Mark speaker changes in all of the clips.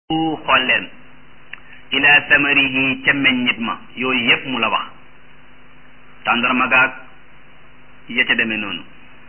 Speaker 1: xool leen ila samarihi ca meññit ma yooyu yépp mu la wax tàndarma gaag ya ca demee noonu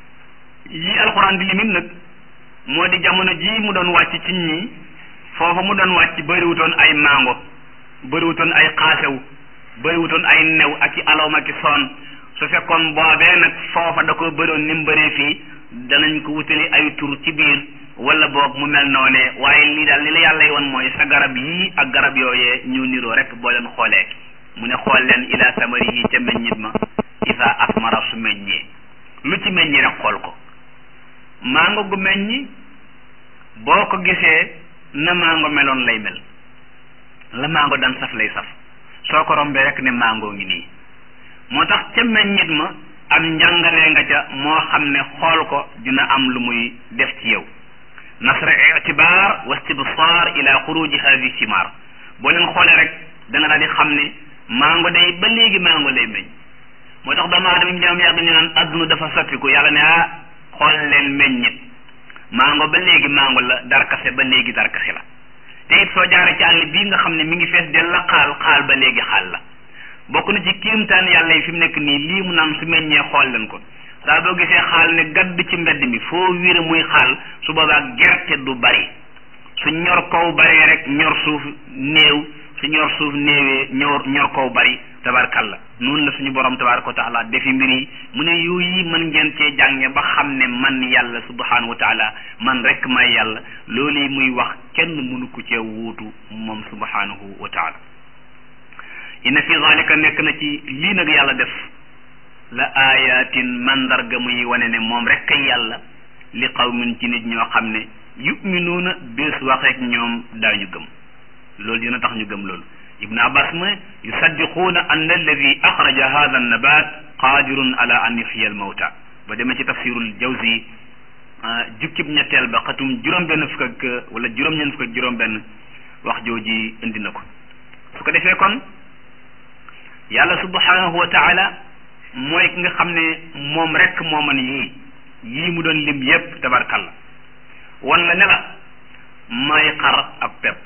Speaker 1: yi alxuraan di limit nag moo di jamono ji mu doon wàcc ci ñi foofa mu doon wàcc bëriwutoon ay mango bëriwutoon ay xaasew bëriwutoon ay new ak i alawm ak i soon su fekkoon boobee nag foofa da ko bëroon ni mu bëree fii danañ ko wutali ay tur ci biir wala boog mu mel noonee waaye lii daal li la yàlla yi woon mooy sa garab yii ak garab yooyee ñu niroo rek boo leen xoolee mu ne xool leen ila samarihi ca meññit ma isa asmara su meññee lu ci meññi rek xool ko mango gu meññi boo ko gisee na mango meloon lay mel la mango dan saf lay saf soo ko rombee rek ne mango ngi nii moo tax ca meññit ma am njàngalee nga ca moo xam ne xool ko dina am lu muy def ci yow nasra itibar wa istibsar ila xuruji hadi simar boo leen xoolee rek da nga daal di xam ne mango day ba léegi mango lay meññ moo tax doomu aadama ñu dem yàgg ñu naan adduna dafa soppiku yàlla ne ah xool leen meññit mango ba léegi mango la darkase ba léegi darkase la te it soo jaaree ci àll bii nga xam ne mi ngi fees del la xaal xaal ba léegi xaal la bokk na ci kiimtaan yàlla yi fi mu nekk nii lii mu naan su meññee xool leen ko saa boo gisee xaal ne gadd ci mbedd mi foo wiire muy xaal su boobaa gerte du bari su ñor kaw bari rek ñor suuf néew su ñor suuf néewee ñor ñor kaw bari tabarkalla noonu la suñu borom tabaraka wa taala defi mbir yi mu ne yooyu mën ngeen cee jànge ba xam ne man yàlla subhanahu wa taala man rek may yàlla loolu yi muy wax kenn mënu ko cee wuutu moom subhanahu wa taala inna fi zalika nekk na ci lii nag yàlla def la ayatin mandarga muy wane ne moom rek kay yàlla li qawmin ci nit ñoo xam ne yuminuuna bés waxeek ñoom daañu gëm loolu dina tax ñu gëm loolu ibnu abbas mu yusaddiquuna anna alladi axraja hada annabat qadirun ala an yuxyiya almawta ba demee ci tafsirul jawzi jukkib ñetteel ba xatum juróom-benn fukk ak wala juróom-ñeent fukk ak juróom-benn wax jooji indi na ko su ko defee kon yàlla subhanahu wa taala mooy ki nga xam ne moom rek moo man yii yii mu doon lim yépp tabarkalla wan la ne la may xar ab pepp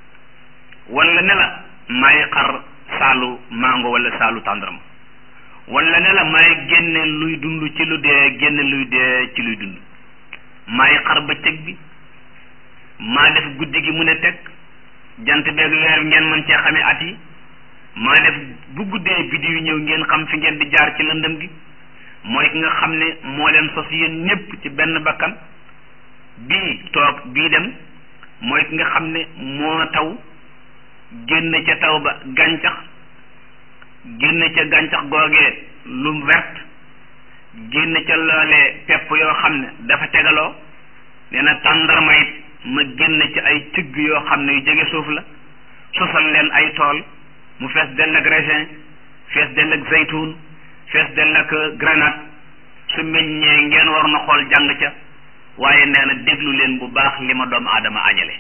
Speaker 1: wan la ne la may xar saalu mango wala saalu tàndarma wan la ne la may génne luy dund ci lu dee génne luy dee ci luy dund may xar bëccëg bi maa def guddi gi mu ne teg jant beeg weer bi ngeen mën cee xamee at yi maa def bu guddee biddi yu ñëw ngeen xam fi ngeen di jaar ci lëndëm gi mooy ki nga xam ne moo leen sos yéen ñépp ci benn bakkan bii toog bii dem mooy ki nga xam ne moo taw génn ca taw ba gàncax génn ca gàncax googee lu vert génn ca loolee pepp yoo xam ne dafa tegaloo nee na tàndarma it ma génn ci ay cëgg yoo xam ne yu jege suuf la sosal leen ay tool mu fees dell ak raisin fees dell ak zaytun fees dell ak grenade su meññee ngeen war na xool jàng ca waaye nee na déglu leen bu baax li ma doomu aadama añale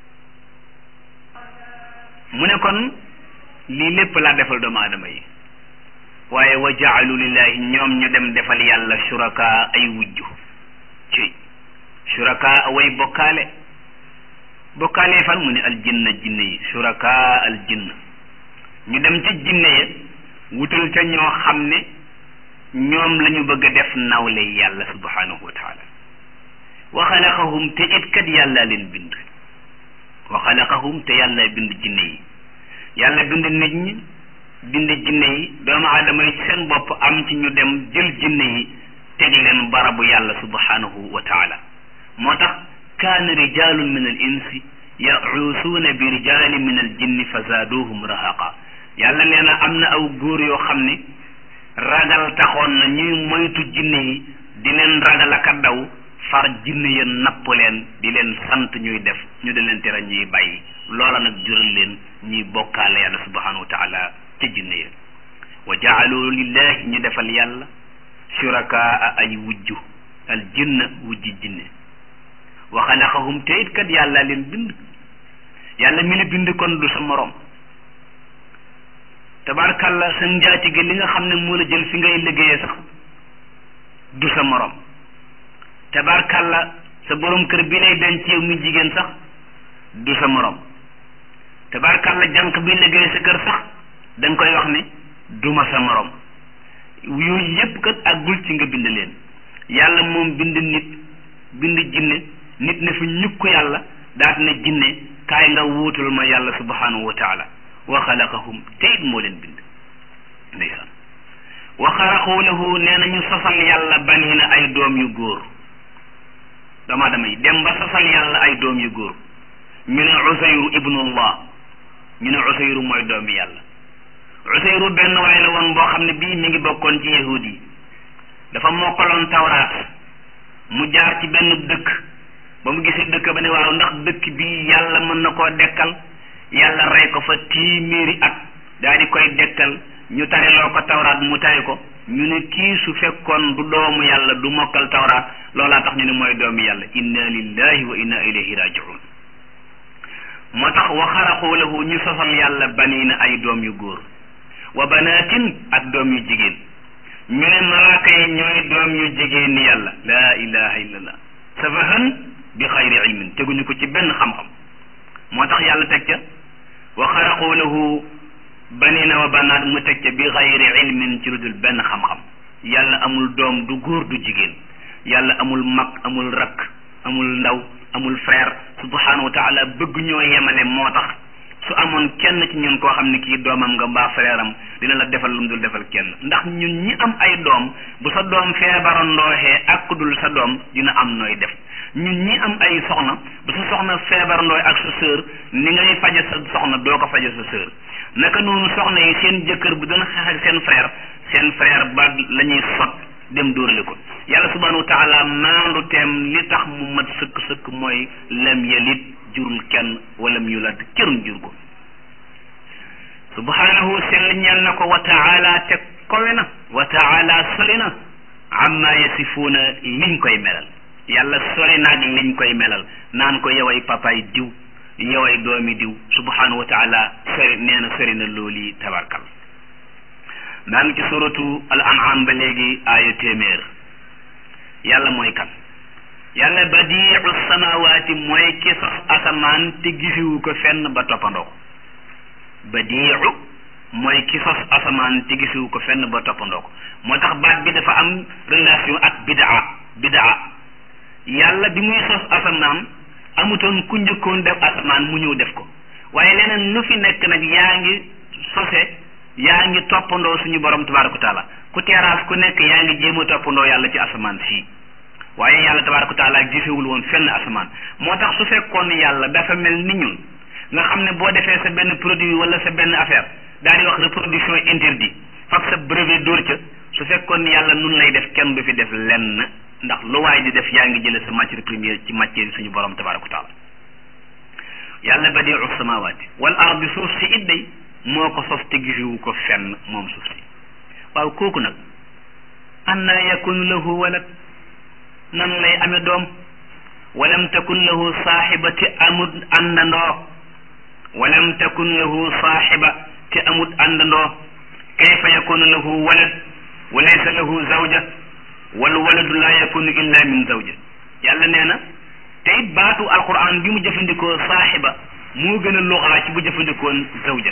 Speaker 1: mu ne kon lii lépp laa defal doomu aadama yi waaye wa jaalu lillahi ñoom ñu dem defal yàlla suraka ay wujju ci suraka way bokkaale bokkaale fan mu ne al jinna jinne yi suraka al jinna ñu dem ca jinne ya wutal ca ñoo xam ne ñoom la ñu bëgg a def nawle yàlla subhanahu wa taala wa xalaqahum te it kat yàlla leen bind wa xalaqahum te yàlla bind jinne yi yàlla bind nit ñi bind jinne yi doomu aadama yi seen bopp am ci ñu dem jël jinne yi teg leen barabu yàlla subhanahu wa taala moo tax kaana rijalun min al insi yaxuusuuna bi rijalin min al jinni fa zaaduhum rahaqa yàlla nee na am na aw góor yoo xam ne ragal taxoon na ñuy moytu jinne yi di leen ragal aka daw far jinne ya napp leen di leen sant ñuy def ñu di leen tere ñuy bàyyi loola nag jural leen ñuy bokkaale yàlla subhanahu wa taala ca jinne ya wa jaalu lillahi ñu defal yàlla shurakaa ay wujju al jinna wujji jinne wa xalaqahum te it kat yàlla leen bind yàlla mi la bind kon du sa morom tabarkalla sa njaati gi li nga xam ne moo la jël fi ngay liggéeyee sax du sa morom tabarkalla sa borom kër bi lay denc yow mi jigéen sax du sa morom tabarkàlla jànq bi liggéey sa kër sax da nga koy wax ne duma sa morom yooyu yépp kat àggul ci nga bind leen yàlla moom bind nit bind jinne nit ne fi ñukk yàlla daat ne jinne kaay nga wuutul ma yàlla subhanahu wa taala wa xalaqahum te it moo leen bind ndeysaan wa xaraqu lahu nee na ñu sosal yàlla banina ay doom yu góor dama damay dem ba sosal yàlla ay doom yu góor ñu ne usayru ibnullah ñu ne usayru mooy doomi yàlla usayru benn waay la woon boo xam ne bii mi ngi bokkoon ci yahud yi dafa mokkaloon tawraat mu jaar ci benn dëkk ba mu gisee dëkk ba ne waaw ndax dëkk bi yàlla mën na koo dekkal yàlla rey ko fa téeméeri at daal di koy dekkal ñu tariloo ko tawraat mu tari ko ñu ne kii su fekkoon du doomu yàlla du mokkal tawraat loolaa tax ñu ne mooy doomu yàlla inna lillahi wa inna ilayhi rajiun moo tax wa xaraqu lahu ñu sosal yàlla baniina ay doom yu góor wa banaatin ak doom yu jigéen ñu ne malaaka yi ñooy doom yu jigéen ni yàlla laa ilaha illallah safahan bi xayri ilmin teguñu ko ci benn xam-xam moo tax yàlla teg ca wa xaraqu lahu banina wa banaat mu teg ca bi xayri ilmin ci lu dul benn xam-xam yàlla amul doom du góor du jigéen yàlla amul mag amul rakk amul ndaw amul frère subhanahu wa taala bëgg ñoo yemale moo tax su amoon kenn ci ñun koo xam ne kii doomam nga mbaa frère am dina la defal lu mu dul defal kenn ndax ñun ñi am ay doom bu sa doom feebarandooxee ak ku dul sa doom dina am nooy def ñun ñi am ay soxna bu sa soxna feebarandooy ak sa sœur ni ngay faje sa soxna doo ko faje sa sœur naka noonu soxna yi seen jëkkër bu doon xeex ak seen frère seen frère ba la ñuy sot dem dóorale ko yàlla subhanahu wa taala maandu teem li tax mu mat sëkk sëkk mooy lam yalit jurul kenn walam yulad këruñ jur ko subhanahu sell ñeel na ko wa taala te kowe na wa taala sori na amma yasifuuna liñ koy melal yàlla sori naag liñ koy melal naan ko yoway papaay diw yoway doomi diw subhanahu wa taala sori nee na sori na looli tabarkal maa ngi ci suratu al an'am ba léegi aaya téeméer yàlla mooy kan yàlla badiu samawaati mooy ki sos asamaan te gisiwu ko fenn ba toppandoo ko badiu mooy ki sos asamaan te gisiwu ko fenn ba toppandoo ko moo tax baat bi dafa am relation ak bidaa bidaa yàlla bi muy sos asamaan amutoon ku njëkkoon def asamaan mu ñëw def ko waaye leneen lu fi nekk nag yaa ngi sose yaa ngi toppandoo suñu borom tabaraka wa taala ku teeraas ku nekk yaa ngi jéem a toppandoo yàlla ci asamaan sii waaye yàlla tabaraka wa taala gisewul woon fenn asamaan moo tax su fekkoon yàlla dafa mel ni ñun nga xam ne boo defee sa benn produit wala sa benn affaire daal di wax reproduction interdit fab sa brevet dóor ca su fekkoon yàlla nun lay def kenn du fi def lenn ndax lu waay di def yaa ngi jële sa matière première ci matière suñu borom tabaraka wa taala yàlla badiu samawaati wal ardi suuf si it day moo ko sos te gisiwu ko fenn moom suuf si waaw kooku nag anna yakunu lahu walad nan lay ame doom walam takun lahu saaxiba te amut àndandoo walam takun lahu saaxiba te amut àndandoo kayfa yakunu lahu walad wa laysa lahu zawja wal waladu laa yakunu illa min zawja yàlla nee na te it baatu alquran bi mu jëfandikoo saaxiba moo gën a luxaa ci bu jëfandikoon zawja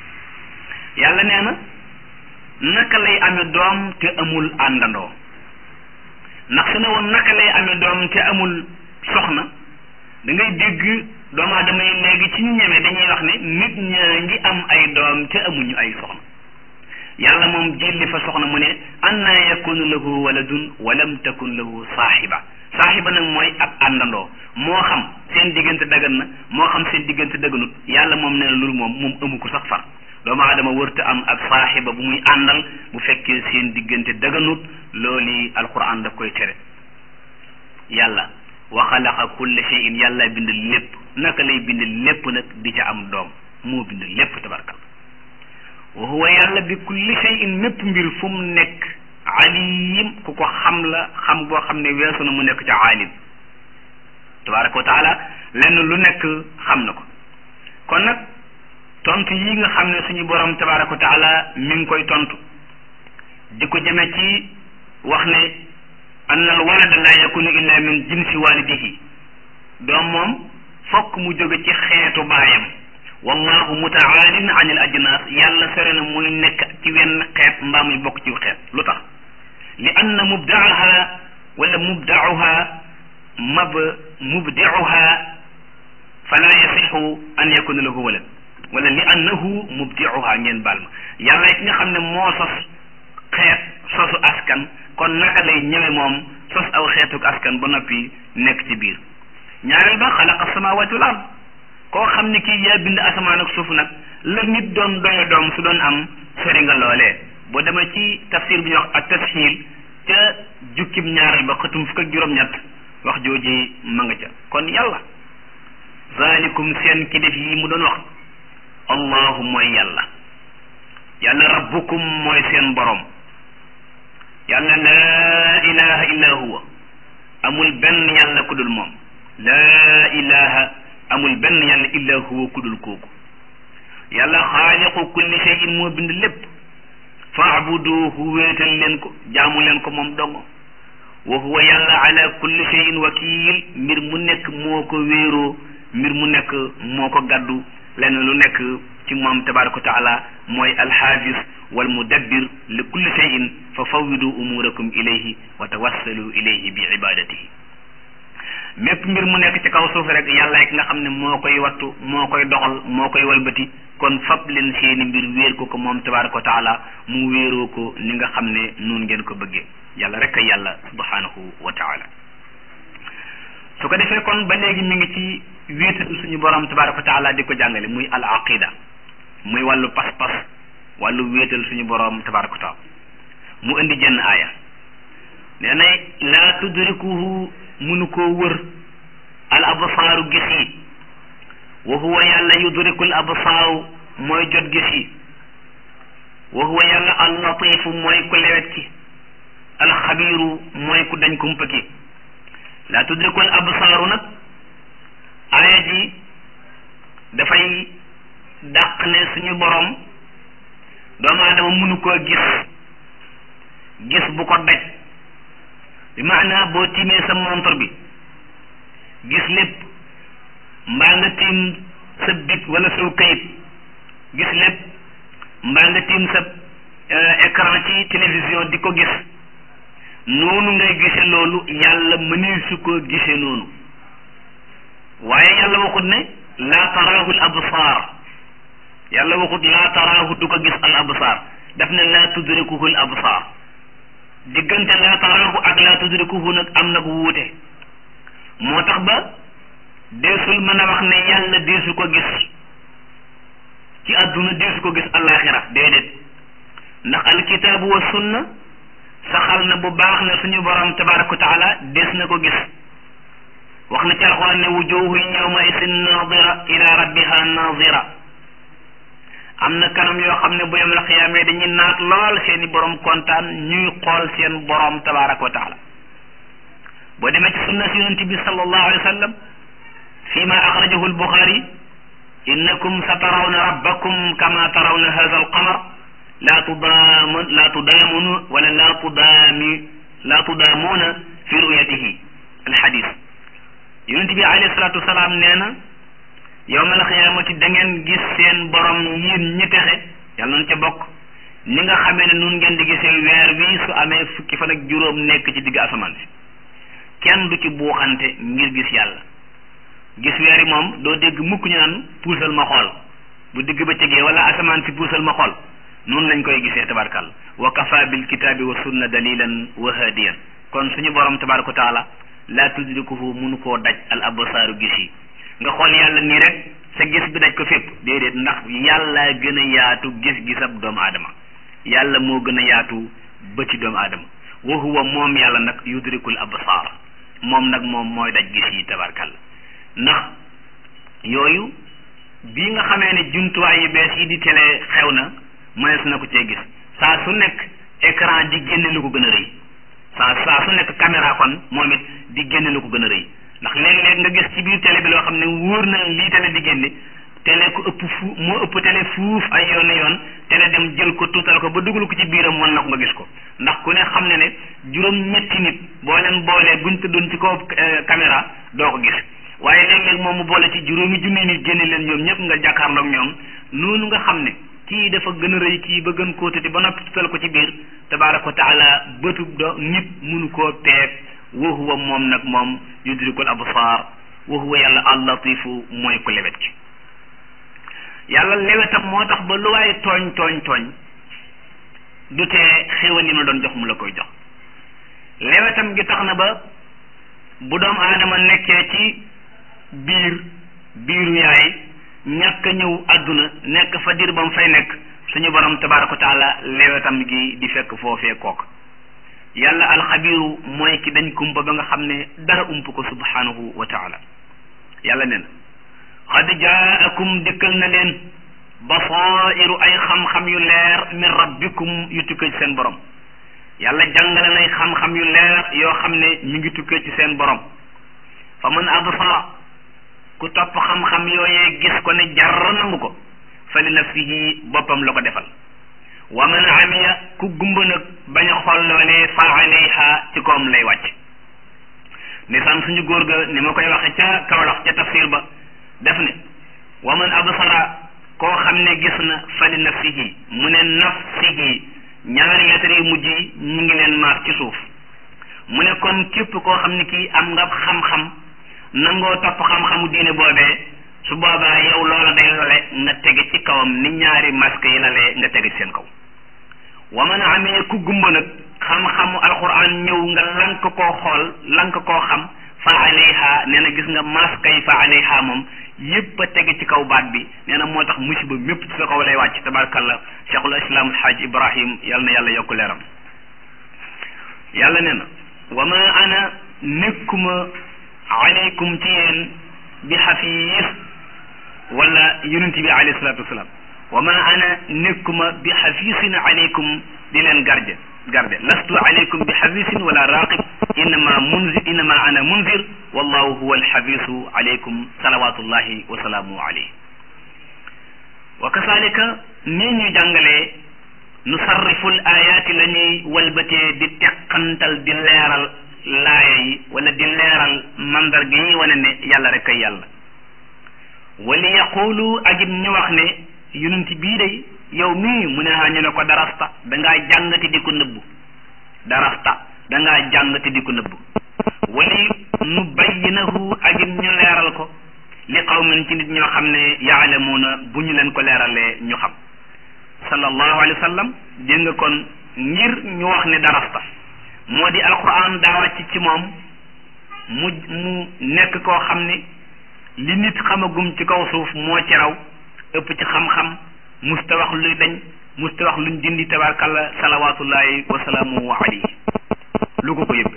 Speaker 1: yàlla nee na naka lay amee doom te amul àndandoo ndax su ne woon naka lay amee doom te amul soxna da ngay dégg doomu aadama yi léegi ci ñu ñeme dañuy wax ne nit ñaa ngi am ay doom te amuñu ay soxna yàlla moom jëlli fa soxna mu ne anna yakunu lahu waladun walam takun lahu saaxiba saaxiba nag mooy ab àndandoo moo xam seen diggante dagan na moo xam seen diggante daganut yàlla moom nee na loolu moom moom amu ko sax far doomu aadama wërta am ak saaxiba bu muy àndal bu fekkee seen diggante daganut loolu alquran daf koy tere yàlla wa xalaqa kulla shay'in yàlla bind lépp naka lay bind lépp nag di ca am doom moo bind lépp tabarkal wa huwa yàlla bi kulli shay'in mépp mbir fu mu nekk alim ku ko xam la xam boo xam ne weesu na mu nekk ca alim tabaraka wa taala lenn lu nekk xam na ko kon nag tontu yi nga xam ne suñu borom tabaraka wa taala mi ngi koy tontu di ko jëme ci wax ne anna al walada la yakunu illa min jinsi walidihi doom moom fokk mu jóge ci xeetu baayam wallahu mutaalin an il ajnas yàlla sore na muy nekk ci wenn xeet mbaa muy bokk ci xeet lu tax li anna mubdaaha wala mubdauha mab mubdiuha fala yasixu an yakuna lahu walad wala li annahu mubdiuha ngeen baal ma yàlla ki nga xam ne moo sos xeet sosu askan kon naka lay ñëwe moom sos aw xeetuk askan ba noppi nekk ci biir ñaareel ba xalaqa samawati wal ard koo xam ne kii yaa bind asamaan ak suuf nag la nit doon doye doom su doon am sori nga loolee boo demee ci tafsir bi ñuy wax ak tasxiil ca jukkib ñaareel ba xëtum fukk ak juróom-ñett wax jooji ma nga ca kon yàlla zalikum seen ki def yi mu doon wax allahu mooy yàlla yàlla rabbukum mooy seen borom yàlla laa ilaha illa huwa amul benn yàlla ku dul moom laa ilaha amul benn yàlla illa huwa ku dul kooku yàlla xaaliqu kulli shay'in moo bind lépp faabuduhu wéetal leen ko jaamu leen ko moom dongo wa huwa yàlla ala kulli shay'in wakiil mbir mu nekk moo ko wéeroo mbir mu nekk moo ko gàddu lenn lu nekk ci moom tabaraka wa taala mooy alxaafis wal mudabbir li kulli shay'in fa fawwidu umurakum ilayhi wa tawassalu ilayhi bi ibadatihi mépp mbir mu nekk ci kaw suuf rek yàlla ki nga xam ne moo koy wattu moo koy doxal moo koy walbati kon fab leen seeni mbir wéer ko ko moom tabaraka wa taala mu wéeroo ko ni nga xam ne noonu ngeen ko bëggee yàlla rek a yàlla subhanahu wa taala su ko defee kon ba léegi mi ngi ci wéetal suñu borom tabaraka wa taala di ko jàngale muy al aqida muy wàllu pas-pas wàllu wéetal suñu borom tabaraka wa taala mu indi jenn aaya nee na laa tudrikuhu munu koo wër al absaaru gis yi wa huwa yàlla yudrikul absaaru mooy jot gis yi wa huwa yàlla al latifu mooy ku lewet ki al xabiiru mooy ku dañ kumpa ki laa tudrikul absaaru nag aaya ji dafay dàq ne suñu borom doomu aadama munu koo gis gis bu ko daj bi maanaa boo tiimee sa montre bi gis lépp mbaa nga tiim sa bit wala saw kayit gis lépp mbaa nga tiim sa écran ci télévision di ko gis noonu ngay gise loolu yàlla mënee su ko gise noonu waaye yàlla waxut ne laa taraahu al absaar yàlla waxut laa taraahu du ko gis al absaar daf ne laa tudrikuhu al absaar diggante laa taraahu ak laa tudrikuhu nag am na bu wuute moo tax ba deesul mën a wax ne yàlla deesu ko gis ci àdduna deesu ko gis alaxira déedéet ndax alkitaabu wa sunna saxal na bu baax ne suñu borom tabaraka wa taala des na ko gis wax na ci alxuraan ne wujuhun yawma isin nadira ila rabbiha nadira am na kanam yoo xam ne bu yom la xiyaamee dañuy naat lool seeni borom kontaan ñuy xool seen borom tabaraka wa taala boo demee ci sunna si yonent bi sallallahu alayhi wa sallam fi ma axrajahu albuxaari innakum sa tarawna rabbakum kama tarawna hada alqamar laa tudaamu laa tudaamunu wala laa tudaami laa tudaamuuna fi ruyatihi alxadis yonent bi alayhi salatu wasalaam nee na yowmal xiyaamati da ngeen gis seen borom yéen ñi texe yàlla nañ ca bokk ni nga xamee ne nun ngeen di gisee weer wi su amee fukki fan ak juróom nekk ci digg asamaan si kenn du ci buuxante ngir gis yàlla gis weer yi moom doo dégg mukk ñu naan puusal ma xool bu digg ba tegee wala asamaan si puusal ma xool noonu lañ koy gisee tabarkal wa kafa bil kitaabi wa sunna dalilan wa hadiyan kon suñu borom tabaraka wa taala laa tudrikuhu munu koo daj al absaaru gis yi nga xool yàlla nii rek sa gis bi daj ko fépp déedéet ndax yàlla gën a yaatu gis-gisab doomu aadama yàlla moo gën a yaatu bëti doomu aadama wa huwa moom yàlla nag yudrikul absaar moom nag moom mooy daj gis yi tabarkal ndax yooyu bii nga xamee ne jumtuwaay yu bees yi di télé xew na mënees na ko cee gis saa su nekk écran di génne lu ko gën a rëy saa saa su nekk caméra kon moom it di génne lu ko gën a rëy ndax léeg-léeg nga gis ci biir télé bi loo xam ne wóor na lii télé di génne télé ko ëpp fu moo ëpp télé fuuf ay yoon yoon télé dem jël ko tuutal ko ba dugal ko ci biiram wan na ko nga gis ko ndax ku ne xam ne ne juróom ñetti nit boo leen boolee buñ tëddoon ci kaw caméra doo ko gis waaye léeg-léeg moom mu boole ci juróomi junni nit génne leen ñoom ñëpp nga jàkkaarloog ñoom noonu nga xam ne kii dafa gën a rëy kii ba gën koo tëti ba noppi tutal ko ci biir tabaaraka wa taala bëtu do nit munu koo peeg wa huwa moom nag moom yudrikul absaar wa huwa yàlla allatifu mooy ko lewet ki yàlla lewetam moo tax ba lu waaye tooñ tooñ tooñ du tee xéwal yi ma doon jox mu la koy jox lewetam gi tax na ba bu doom aadama nekkee ci biir biiru yaay ñàkk a ñëw àdduna nekk fa dir ba mu fay nekk suñu borom tabaaraka wa taala lewetam gi di fekk foofee kook yàlla alxabiru mooy ki dañ kumpa ba nga xam ne dara ump ko subhanahu wa taala yàlla nee na xad jaakum dikkal na leen basairu ay xam-xam yu leer min rabbikum yu tukkee ci seen borom yàlla jàngale nay xam-xam yu leer yoo xam ne ñu ngi tukkee ci seen borom fa man absara ku topp xam-xam yooyee gis ko ne jar nangu ko fa li nafsihi boppam la ko defal wa man amiya ku gumba nag bañ a xool loolee fa alayha ci koom lay wàcc nisaan suñu góor ga ni ma koy waxe ca kawlax ca tafsir ba def ne wa man absara koo xam ne gis na fa li nafsihi mu ne nafsihi ñaari lettre yu mujj yi ñu ngi leen maas ci suuf mu ne kon képp koo xam ne kii am nga xam-xam nangoo topp xam-xamu diine boobee su boobaa yow loola day lale nga tege ci kawam ni ñaari masque yi lalee nga tege ci seen kaw wa man amee ku gumba nag xam-xamu alquran ñëw nga lank koo xool lank koo xam fa alayha nee na gis nga masque yi fa alayha moom yépp a tege ci kaw baat bi nee na moo tax musiba mépp ci sa kaw lay wàcc tabarakallah cheikhul islam alhaaj ibrahim yal na yàlla yokku leeram yàlla nee na wa ma ana nekkuma aleykum ci yéen bi xafiis wala yonent bi alayhi salaatu wasalaam wa ma ana nekkuma bi xafiisin aleykum di leen garde garde lastu aleykum bi xafiisin wala raqib innama munzir innama ana munzir wallahu huwa alxafiisu aleykum salawatullahi wa salaamu alayhi wa kasalika nii ñu jàngalee nusarriful ayaati la ñuy walbatee di teqantal di leeral laaya yi wala di leeral mandarga yi wane ne yàlla rek kay yàlla wali yaqulu agit ñu wax ne yonent bii day yow mii mu ne ñu ne ko darasta dangaa jàngati di ko nëbbu darasta dangaa jàngati di ko nëbbu wali nu bayyinahu agit ñu leeral ko li qawmin ci nit ñoo xam ne yaalamuuna bu ñu leen ko leeralee ñu xam sallallahu alayhi wa sallam dégg nga kon ngir ñu wax ne darasta moo di alquran daa wàcc ci moom mu mu nekk koo xam ne li nit xamagum ci kaw suuf moo ci raw ëpp ci xam-xam musta wax luy dañ musta wax luñ dindi tabarkalla salawatullahi wa salaamuhu alayhi lu ko ko yëbbe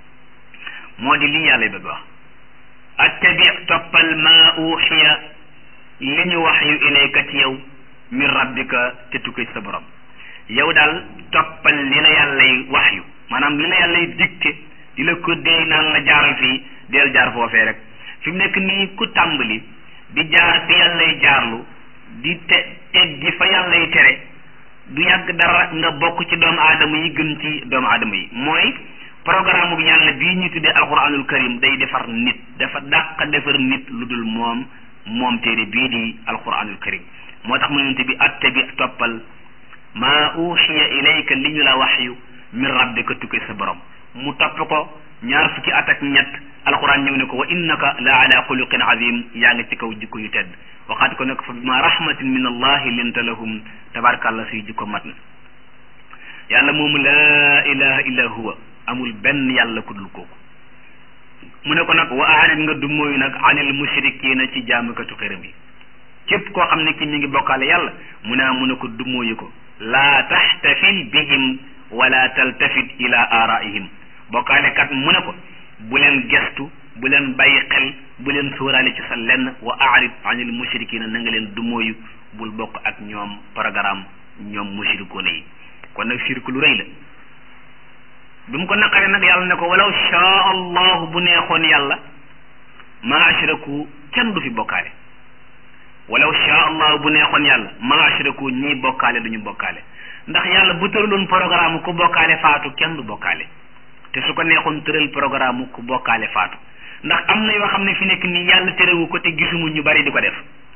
Speaker 1: moo di lii yàlla bëgg wax attabi toppal ma uxiya li ñu wax yu ilayka ci yow min rabbika te tukkee ci sa borom yow daal toppal li la yàllay wax yu maanaam li la yàllay dicté di la ko déy naan la jaaral fii del jaar foofee rek fi mu nekk nii ku tàmbali di jaar fi yàllay jaarlu di te teggi fa yàllay tere du yàgg dara nga bokk ci doomu aadama yi gën ci doomu aadama yi mooy programme bu yàlla bii ñu tuddee alquranul karim day defar nit dafa dàq defar nit lu dul moom moom téere bii di alquranul karim moo tax mu yonte bi attabi toppal maa uxiya ilayka li ñu la waxyu min rabbika tukkee sa borom mu topp ko ñaar fukki at ak ñett alquran ñëw ne ko wa innaka la ala xuluqin azim yaa ngi ci kaw jikko yu tedd waxaat ko nag fa bima rahmatin min allahi linta lahum tabarakallah suy jikko mat na yàlla moomu laa ilaha illa huwa amul benn yàlla ku dul kooku mu ne ko nag wa aanit nga du mooyu nag anil mushrikina ci jaamukatu xërëm yi képp koo xam ne ki mi ngi bokkaale yàlla mu ne mu ne ko du mooyu ko laa taxtafil bihim wala taltafit ila araihim bokkaale kat mu ne ko bu leen gestu bu leen bàyyi xel bu leen sóoraale ci sa lenn wa aarid anil mushrikina na nga leen du mooyu bul bokk ak ñoom programme ñoom mushrikoona yi kon nag shirk lu rëy la bi mu ko naqaree nag yàlla ne ko walaw shaa allahu bu neexoon yàlla ma ashraku kenn du fi bokkaale walaw shaa allahu bu neexoon yàlla ma ashraku ñii bokkaale duñu bokkaale ndax yàlla bu tëraloon programme ku bokkaale faatu kenn du bokkaale te su ko neexoon tëral programme ku bokkaale faatu ndax am na yoo xam ne fi nekk nii yàlla terewu ko te gisuma ñu bari di ko def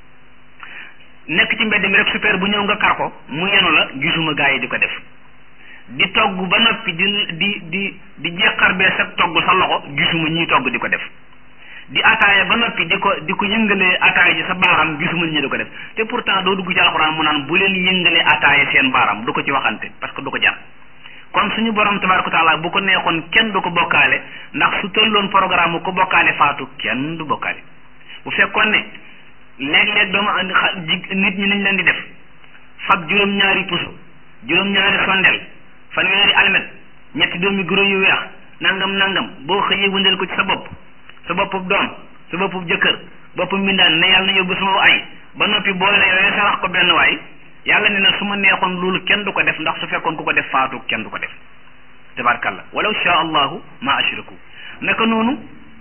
Speaker 1: nekk ci mbedd mi rek super bu ñëw nga kar ko mu yenu la gisuma gaa yi di ko def di togg ba noppi di di di di jeexar bee sa togg sa loxo gisuma ñiy togg di ko def di ataaya ba noppi di ko di ko yëngalee ataaya ji sa baaram gisuma ñi di ko def te pourtant doo dugg ci alxuraan mu naan bu leen yëngalee ataaya seen baaram du ko ci waxante parce que du ko jar kon suñu borom tabaraka taala bu ko neexoon kenn du ko bokkaale ndax su tëlloon programme ko bokkaale faatu kenn du bokkaale bu fekkoon ne léeg-léeg doomu nit ñi nañ leen di def fab juróom-ñaari puso juróom-ñaari sondel fanweeri almet ñetti doomi guro yu weex nangam nangam boo xëyee wëndeel ko ci sa bopp sa boppub doom sa boppub jëkkër boppub mbindaan ne yàlla na yóbbu sama ay ba noppi boole yooyu sarax ko benn waay yàlla ne na su ma neexoon loolu kenn du ko def ndax su fekkoon ku ko def faatu kenn du ko def tabarkalla walaw sha allahu ma ashraku naka noonu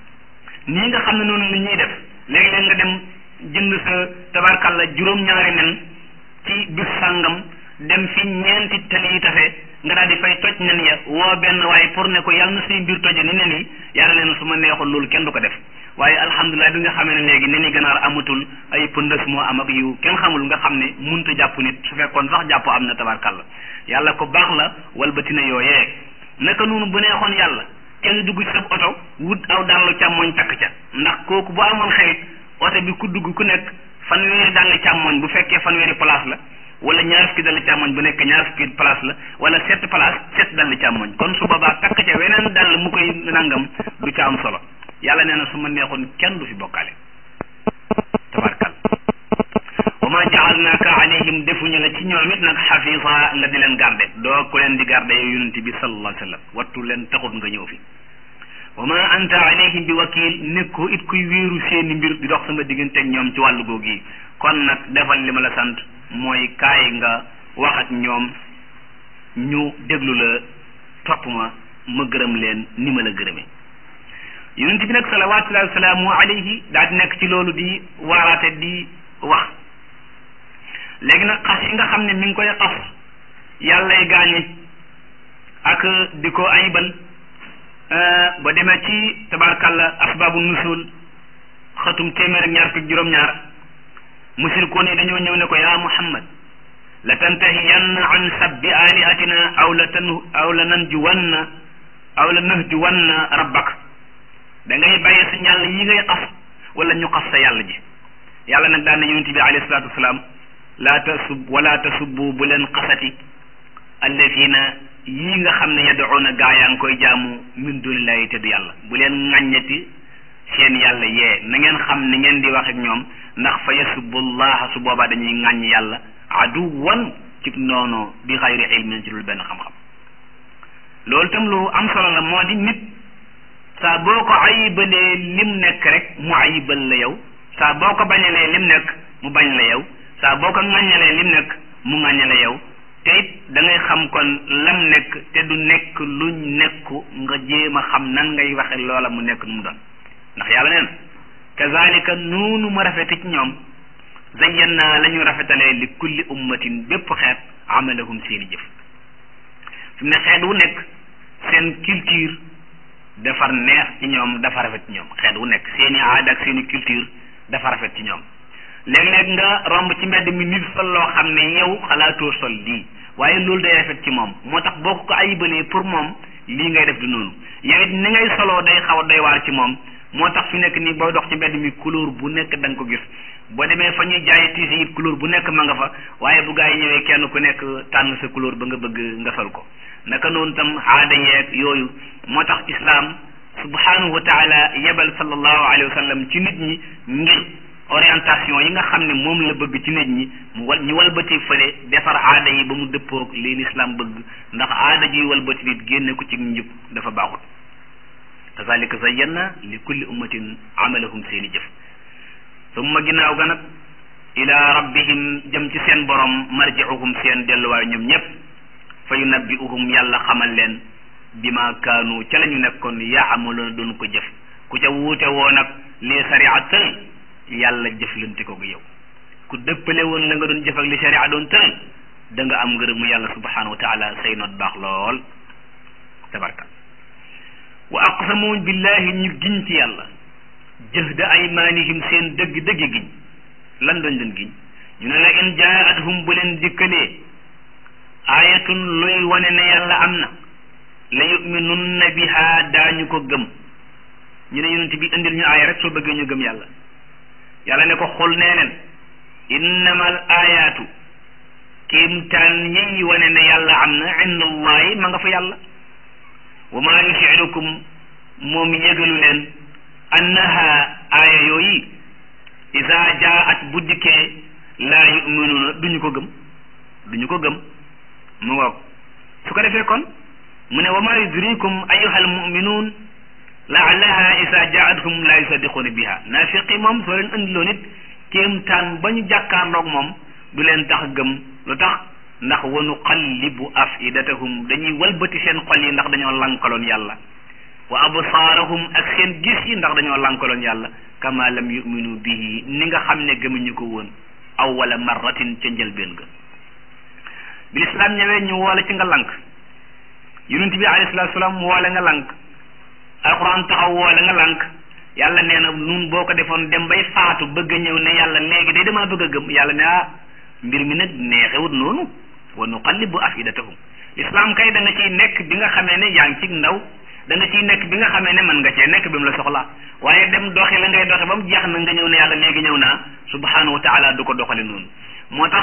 Speaker 1: nii nga xam ne noonu la ñuy def léegi-léeg nga dem jënd sa tabarkalla juróom-ñaari nen ci bis sàngam dem fi ñeenti tali yi tafe nga daal di fay toj nen ya woo benn waaye pour ne ko yàlla na say mbir toje ni nen yi yàlla leen su ma neexoon loolu kenn du ko def waaye alhamdulilah bi nga xamee ne léegi nen yi ganaar amatul ay pëndës moo am ak yu kenn xamul nga xam ne munta jàpp nit su fekkoon sax jàpp am na tabarkalla yàlla ko baax la walbatina yooyee naka noonu bu neexoon yàlla kenn dugg ci sa oto wut aw dàllu càmmoñ takk ca ndax kooku bu amoon xelit oto bi ku dugg ku nekk fanweeri dàll càmmoñ bu fekkee fanweeri place la wala ñaar fukki dall càmmoñ bu nekk ñaar fukki place la wala sept place sept dall càmmoñ kon su boobaa takk ca weneen dall mu koy nangam du ca am solo yàlla nee na su ma neexoon kenn du fi bokkaale tabarkal wa ma jaalnaaka alayhim defuñu la ci ñoom it nag xafisa nga di leen garde doo ko leen di garde yow yonent bi sallallahu alayhi wa sallam wattu leen taxut nga ñëw fi wa ma anta alayhim bi wakil nekkoo it kuy wéeru seeni mbir di dox sama digganteeg ñoom ci wàllu googu yi kon nag defal li ma la sant mooy kaay nga wax ak ñoom ñu déglu la topp ma ma gërëm leen ni ma la gërëmee yonent bi nag salawaatullahi wa salaamu alayhi daal di nekk ci loolu di waaraate di wax léegi nag xas yi nga xam ne mi ngi koy xas yàllay gaañi ak di ko ayibal ba demee ci tabarkalla asbaabu nusul xatum téeméer ak ñaar fukk juróom-ñaar musirikoon yi dañoo ñëw ne ko yaa muhammad la tantahiyanna an sabbi alihatina aw la tan aw la nanjuwanna aw la nahjuwanna rabbak da ngay bàyyi sa yàlla yi ngay xas wala ñu xas sa yàlla ji yàlla nag daan na yonent bi alayhi salaatu wasalaam laa tasub wala tasubbu bu leen xasati alladina yii nga xam ne yad'una gaa yaa ngi koy jaamu min dunillahi te du yàlla bu leen ŋàññati seen yàlla yee na ngeen xam ni ngeen di wax ak ñoom ndax fa yasubbullaha su boobaa dañuy ŋàññ yàlla aduwan ci noonu bi xayri ilmin ci dul benn xam-xam loolu tam lu am solo la moo di nit saa boo ko ayibalee lim nekk rek mu ayibal la yow saa boo ko bañalee lim nekk mu bañ la yow saa boo ko ŋàññalee lim nekk mu ŋàññale yow te it da ngay xam kon lam nekk te du nekk luñ nekku nga jéem a xam nan ngay waxe loola mu nekk nu mu doon ndax yàlla neen kazalika noonu ma rafete ci ñoom zayyannaa la ñu rafetalee li kulli ummatin bépp xeet amalahum seeni jëf fi mu ne xeet wu nekk seen culture dafa neex ci ñoom dafa rafet ci ñoom xeet wu nekk seeni aada ak seeni culture dafa rafet ci ñoom léeg-léeg nga romb ci mbedd mi nit sol loo xam ne yow xalaatoo sol lii waaye loolu day rafet ci moom moo tax boo ko ayibalee pour moom lii ngay def du noonu yow it ni ngay soloo day xaw a doy waar ci moom moo tax fi nekk nii booy dox ci mbedd mi couleur bu nekk da nga ko gis boo demee fa ñuy jaay tiisi it couleur bu nekk ma nga fa waaye bu gaa yi ñëwee kenn ku nekk tànn sa couleur ba nga bëgg nga sol ko naka noonu tam aada yeeg yooyu moo tax islam subhanahu wa taala yebal sallallahu alayhi wa sallam ci nit ñi ngir orientation yi nga xam ne moom la bëgg ci nit ñi mu wal ñu walbati fële defar aada yi ba mu dëppoog lii lislaam bëgg ndax aada ji walbati nit génne ko ci njub dafa baaxut kazalika zayyanna li kulli ummatin amalahum seeni jëf summa ginnaaw ga nag ila rabbihim jëm ci seen borom marji'uhum seen delluwaay ñoom ñëpp fa yunabbi'uhum yàlla xamal leen bima kaanu ca la ñu nekkoon yaamaloona doon ko jëf ku ca wuute woo nag li sariya tël yàlla jëflante ko yow ku dëppale woon la nga doon jëf ak li sariya doon tël da nga am ngërëmu yàlla subhanahu wa taala say noot baax lool tabarka wa aqsamu billahi ñu giñ ci yàlla jëhda aymanihim seen dëgg dëgg giñ lan doñ leen giñ ñu ne la in jaathum bu leen dikkalee ayatun luy wane ne yàlla am na la yuminunna biha daañu ko gëm ñu ne yonent bi indil ñu aaya rek soo bëggee ñu gëm yàlla yàlla ne ko xul nee leen innamal ayaatu kéemtaan yi wane ne yàlla am na inda allahi ma nga fa yàlla wa maa yusirukum moom yëgalu leen annaha aaya yooyu isa jaat bu dikkee laa yuminuuna duñu ko gëm duñu ko gëm mu ngoog su ko defee kon mu ne wa maa yudrikum ayuha almuminuun laallaha isa jaathum laa yusaddiquuna biha naafiqi moom soo leen andiloo nit kéemtaan ba ñu jàkkaarloog moom du leen tax gëm lu tax ndax wa nuqallibu afidatahum dañuy walbati seen xol yi ndax dañoo lankaloon yàlla wa absaarahum ak seen gis yi ndax dañoo lankaloon yàlla kama lam yuminu bihi ni nga xam ne gëmuñu ko woon awwala marratin ca njëlbeen ga bi lislaam ñëwee ñu woole ci nga lank yonent bi alayhi salaatu salaam woole nga lank alquran taxaw woole nga lank yàlla nee na nun boo ko defoon dem bay faatu bëgg a ñëw ne yàlla léegi day damaa bëgg a gëm yàlla ne ah mbir mi nag neexewut noonu wa nuqallibu afidatahum lislaam kay da nga ciy nekk bi nga xamee ne yaa ngi ci ndaw da nga ciy nekk bi nga xamee ne mën nga cee nekk bi mu la soxla waaye dem doxi la ngay doxe ba mu jeex na nga ñëw ne yàlla léegi ñëw naa subhanahu wa taala du ko doxale noonu moo tax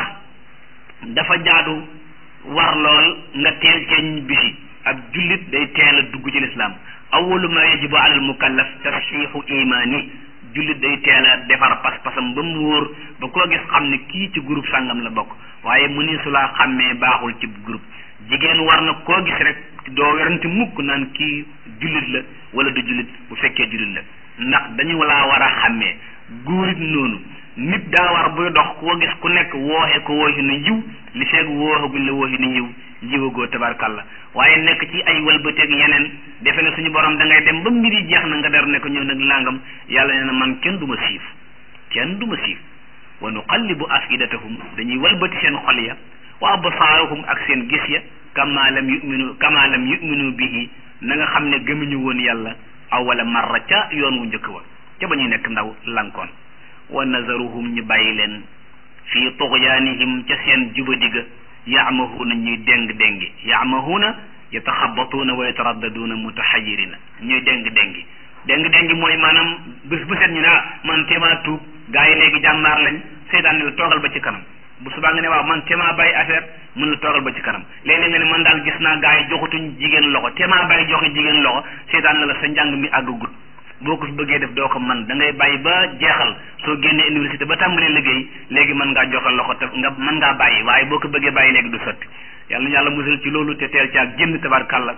Speaker 1: dafa jaadu war lool nga teel cee ñibbisi ab jullit day teel a dugg ci lislaam awalu ma yajibu ala al mukallaf tasxiixu imaani jullit day teel a defar pas-pasam ba mu wóor ba koo gis xam ne kii ci groupe sàngam la bokk waaye mu ni su laa xàmmee baaxul ci groupe jigéen war na koo gis rek doo werante mukk naan kii jullit la wala du jullit bu fekkee jullit la ndax dañu laa war a xàmmee góorit noonu nit daa war buy dox koo gis ku nekk wooxe ko wooxi nu yiw li feeg wooxaguñ la wooxi nu yiw yiwagoo tabarkalla waaye nekk ci ay walbateeg yeneen defe ne suñu borom da ngay dem ba mbir yi jeex na nga der ne ko ñëw nag langam yàlla nee na man kenn du ma siif kenn du ma siif wa nuqallibu afidatahum dañuy walbati seen xol ya wa absaarahum ak seen gis ya kama lam yuminu kama lam yuminu bihi na nga xam ne gëmuñu woon yàlla awala marra ca yoon wu njëkk wa ca ba ñuy nekk ndaw lankoon wa nazaruhum ñu bàyyi leen fii tuxyaanihim ca seen jubadiga yaamahuuna ñuy déng déngi yaamahuuna yataxabatuuna wa yataraddaduuna mutaxayirina ñuy déng déngi déng déngi mooy maanaam bés bu set ñu ne ah man téemaa tuub gaa yi léegi jàmbaar lañ seytaan ne la toogal ba ci kanam bu subaa nga ne waaw man téemaa bàyyi affaire mën la toogal ba ci kanam léeg-léeg nga ne man daal gis naa gaa yi joxutuñ jigéen loxo téemaa bàyyi joxe jigéen loxo seytaan ne la sa njàng mi àggagut boo ko fi bëggee def doo ko man da ngay bàyyi ba jeexal soo génnee université ba tàmbalee liggéey léegi mën ngaa joxe loxo te nga mën ngaa bàyyi waaye boo ko bëggee bàyyi léegi du sotti yàlla na yàlla musal ci loolu te teel ci ak génn tabarkàlla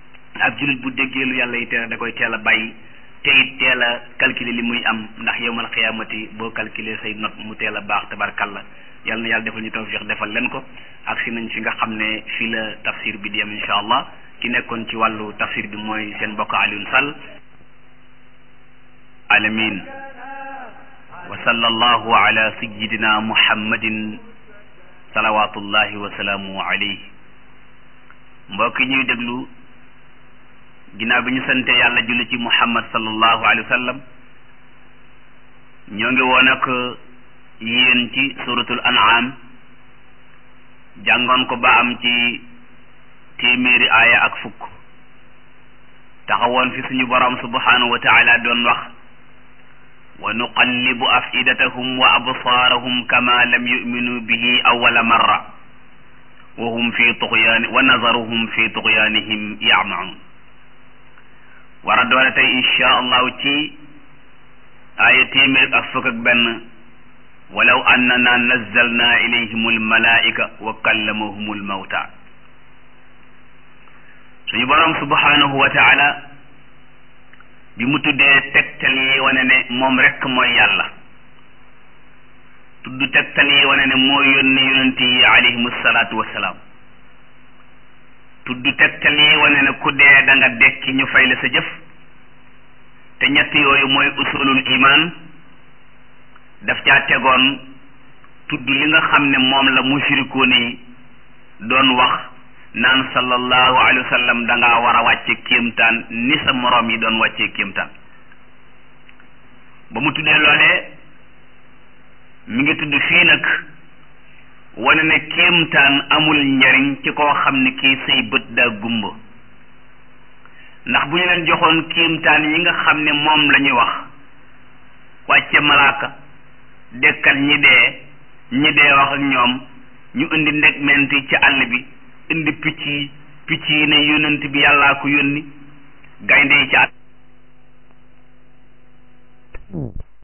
Speaker 1: ab jullit bu déggee lu yàlla yi teel da koy teel a bàyyi te it teel a calculer li muy am ndax yowmal xiyaamati boo calculer say note mu teel a baax tabarkàlla yàlla na yàlla defal ñu tawfiq defal leen ko ak si nañ fi nga xam ne fii la tafsir bi di yem incha allah ki nekkoon ci wàllu tafsir bi mooy seen mbokk Alioune Sall alamin wa sallallahu ala sayidina muhammadin salawatullahi wa salaamu alayhi mbokk ñuy déglu ginnaaw bi ñu sante yàlla julli ci muhammad sallallahu alayhi wa sallam ñoo ngi woon ak yéen ci suratul an'am jàngoon ko ba am ci téeméeri aaya ak fukk taxawoon fi suñu borom subhanahu wa taala doon wax wa nuqallibu afidatahum wa absaarahum kama lam yuminu bihi awala marra wa hum fi tuxyaani wa nazaruhum fi tuxyaanihim yamaun war a doole tey insha allahu ci aaya téeméer ak fukk ak benn walaw annana nazzalna ilayhim almalaika wa kallamahum almawta suñu borom subhanahu wa taala bi mu tuddee tegtal yi wane ne moom rekk mooy yàlla tudd tegtal yi wane ne moo yónni yonent yi alayhimu salaatu wassalaam tudd tegtal yi wane ne ku dee da nga dekki ñu fay la sa jëf te ñett yooyu mooy usulul iman daf caa tegoon tudd li nga xam ne moom la mushrikoon yi doon wax naan sallallahu alayhi wa sallam da ngaa war a wàcce kéemtaan ni sa moroom yi doon wàccee kéemtaan ba mu tuddee loolee mi ngi tudd fii nag wane ne kéemtaan amul njariñ ci koo xam ne kii say bët daa gumba ndax bu ñu leen joxoon kéemtaan yi nga xam ne moom la ñuy wax wàcce malaaka dekkal ñi dee ñi dee wax ak ñoom ñu indi ndeg menti ci àll bi indi picc yi picc yi ne yónnent bi yàllaa ko yónni gaynde yi ci àll